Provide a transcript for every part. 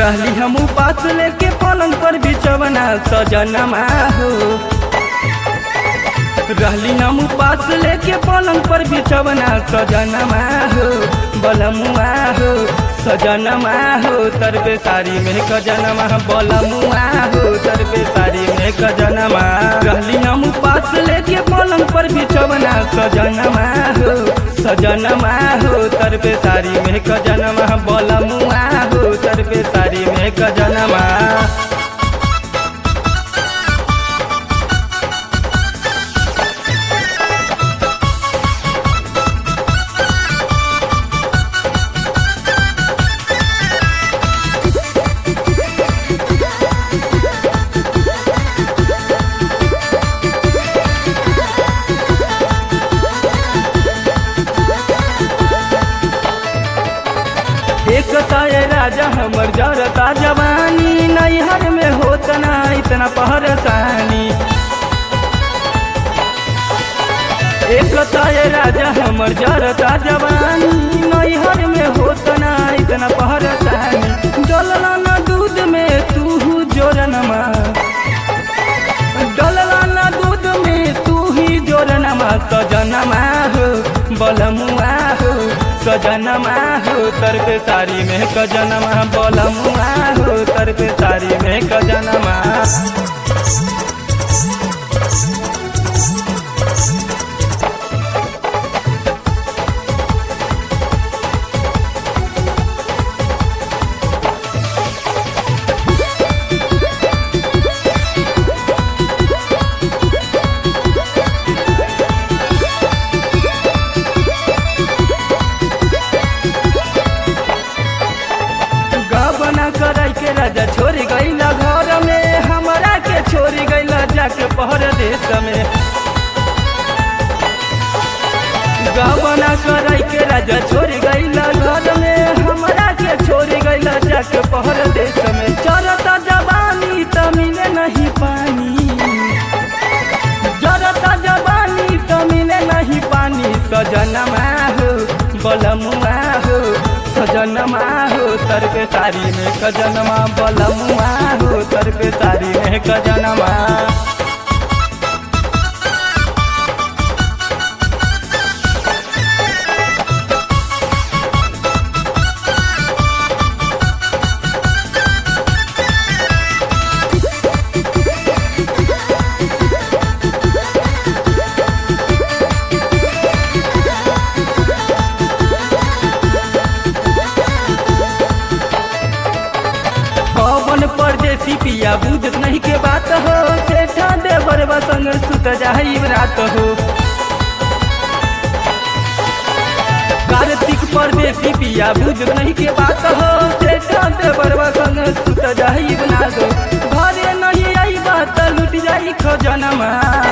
रहली हम उपास लेके पलंग पर बिचवना सजनमा हो रहली हम उपास लेके पलंग पर बिचवना सजनमा हो बलमुआ हो सजनमा हो तरबे सारी में कजनमा बलमुआ हो तरबे सारी में कजनमा रहली हम उपास लेके पलंग पर बिचवना सजनमा हो सजनमा हो तरबे सारी में कजनमा बलमुआ हो तरबे सारी में कजनमा एक ताए राजा हमर जरता जवानी नैहर में होत ना इतना पहरसानी एक ताए राजा हमर जरता जवानी नैहर में होत ना इतना पहरसानी डलला ना दूध में तू जोरनमा डलला ना दूध में तू ही जोरनमा सजनमा हो बलमुआ हो सजनमा हो तरबे सारी में कजनमा बलमुआ हो तरबे सारी में कजनमा गबना कराई के राजा छोड़ गईला घर में हमरा के छोड़ गईला जाके परदेश में गबना कराई के राजा छोड़ गईला घर में हमरा के छोड़ गईला जाके परदेश में चरता जवानी त मिले नहीं पानी जरता जवानी त मिले नहीं पानी सजनमा हो बलमुआ हो सजनमा हो तरबे सारी में कजनमा बलमुआ हो तरबे सारी में कजनमा पवन परदेसी पिया बुझत नहीं के बात हो सेठा देवर संग सुत जाई रात हो कार्तिक परदेसी पिया बुझत नहीं के बात हो सेठा देवर संग सुत जाई रात हो घरे नहीं आई बात लुट जाई खजनमा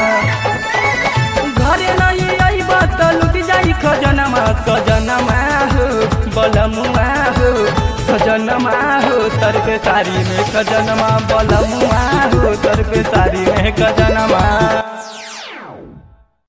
घरे नहीं आई बात लुट जाई खजनमा सजनमा हो बलमुआ हो सजनमा हो तरबे सारी में खजनमा बलमुआ हो तरबे सारी में खजनमा